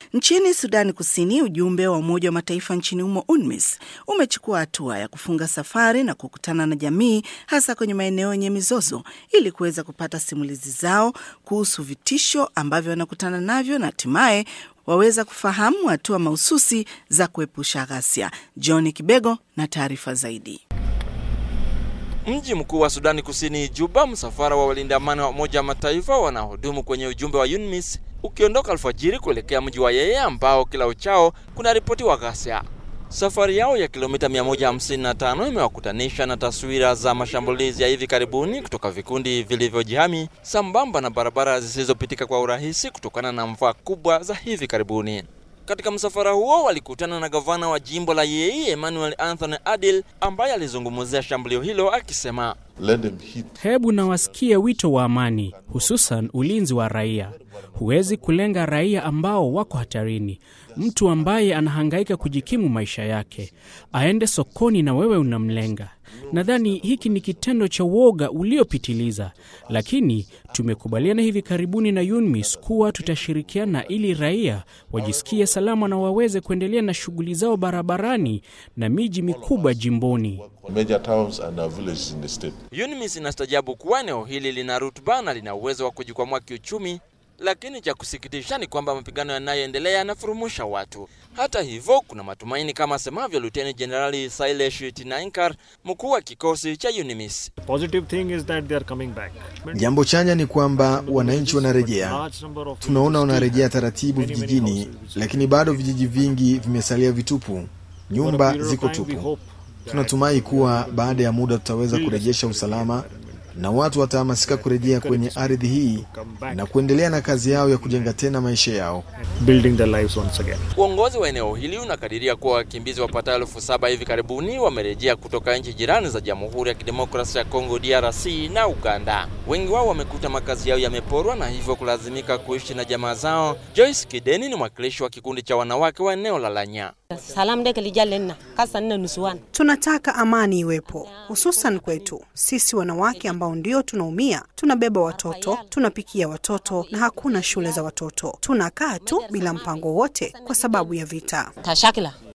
Nchini Sudani Kusini, ujumbe wa Umoja wa Mataifa nchini humo UNMISS umechukua hatua ya kufunga safari na kukutana na jamii, hasa kwenye maeneo yenye mizozo, ili kuweza kupata simulizi zao kuhusu vitisho ambavyo wanakutana navyo na hatimaye waweza kufahamu hatua mahususi za kuepusha ghasia. John Kibego na taarifa zaidi. Mji mkuu wa Sudani Kusini, Juba, msafara wa walinda amani wa Umoja wa Mataifa wanaohudumu kwenye ujumbe wa UNMISS ukiondoka alfajiri kuelekea mji wa Yeye ambao kila uchao kuna ripoti wa ghasia. Safari yao ya kilomita 155 imewakutanisha na taswira za mashambulizi ya hivi karibuni kutoka vikundi vilivyojihami sambamba na barabara zisizopitika kwa urahisi kutokana na mvua kubwa za hivi karibuni. Katika msafara huo walikutana na gavana wa jimbo la Yei Emmanuel Anthony Adil ambaye alizungumzia shambulio hilo akisema, hebu na wasikie wito wa amani, hususan ulinzi wa raia. Huwezi kulenga raia ambao wako hatarini. Mtu ambaye anahangaika kujikimu maisha yake aende sokoni na wewe unamlenga. Nadhani hiki ni kitendo cha uoga uliopitiliza, lakini tumekubaliana hivi karibuni na UNMISS kuwa tutashirikiana ili raia wajisikie salama na waweze kuendelea na shughuli zao barabarani na miji mikubwa jimboni. UNMISS inastajabu kuwa eneo hili lina rutuba na lina uwezo wa kujikwamua kiuchumi lakini cha kusikitisha ni kwamba mapigano yanayoendelea yanafurumusha watu. Hata hivyo, kuna matumaini kama asemavyo Luteni Jenerali Sailesh Tinainkar, mkuu wa kikosi cha UNMISS. Jambo chanya ni kwamba wananchi wanarejea, tunaona wanarejea taratibu vijijini, lakini bado vijiji vingi vimesalia vitupu, nyumba ziko tupu. Tunatumai kuwa baada ya muda tutaweza kurejesha usalama na watu watahamasika kurejea kwenye ardhi hii na kuendelea na kazi yao ya kujenga tena maisha yao. Uongozi wa eneo hili unakadiria kuwa wakimbizi wapatao elfu saba hivi karibuni wamerejea kutoka nchi jirani za Jamhuri ya Kidemokrasia ya Kongo DRC na Uganda. Wengi wao wamekuta makazi yao yameporwa na hivyo kulazimika kuishi na jamaa zao. Joyce Kideni ni mwakilishi wa kikundi cha wanawake wa eneo la Lanya. Tunataka amani iwepo, hususan kwetu sisi wanawake ambao ndio tunaumia. Tunabeba watoto, tunapikia watoto na hakuna shule za watoto. Tunakaa tu bila mpango wote kwa sababu ya vita.